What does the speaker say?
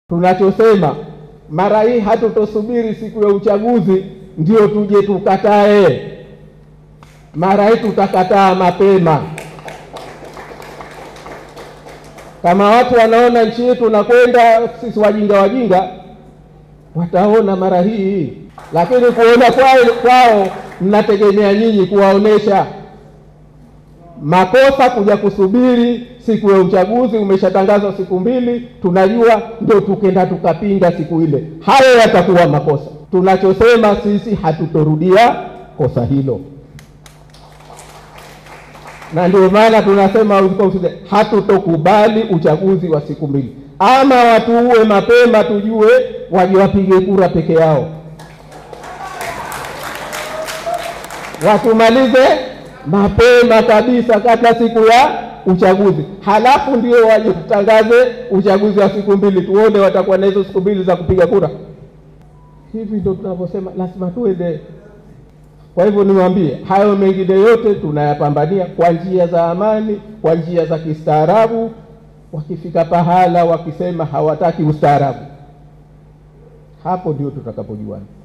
Tunachosema mara hii hatutosubiri siku ya uchaguzi ndio tuje tukatae. Mara hii tutakataa mapema. Kama watu wanaona nchi yetu nakwenda sisi wajinga wajinga, wataona mara hii, lakini kuona kwao kwao mnategemea nyinyi kuwaonesha makosa kuja kusubiri siku ya uchaguzi. Umeshatangazwa siku mbili, tunajua ndio tukenda tukapinga siku ile, hayo yatakuwa makosa. Tunachosema sisi hatutorudia kosa hilo, na ndio maana tunasema hatutokubali uchaguzi wa siku mbili. Ama watuue mapema, tujue waje wapige kura peke yao, watumalize mapema kabisa kabla siku ya uchaguzi, halafu ndio waje kutangaze uchaguzi wa siku mbili, tuone watakuwa na hizo siku mbili za kupiga kura. Hivi ndio tunavyosema, lazima tuende. Kwa hivyo niwaambie, hayo mengine yote tunayapambania kwa njia za amani, kwa njia za kistaarabu. Wakifika pahala wakisema hawataki ustaarabu, hapo ndio tutakapojuana.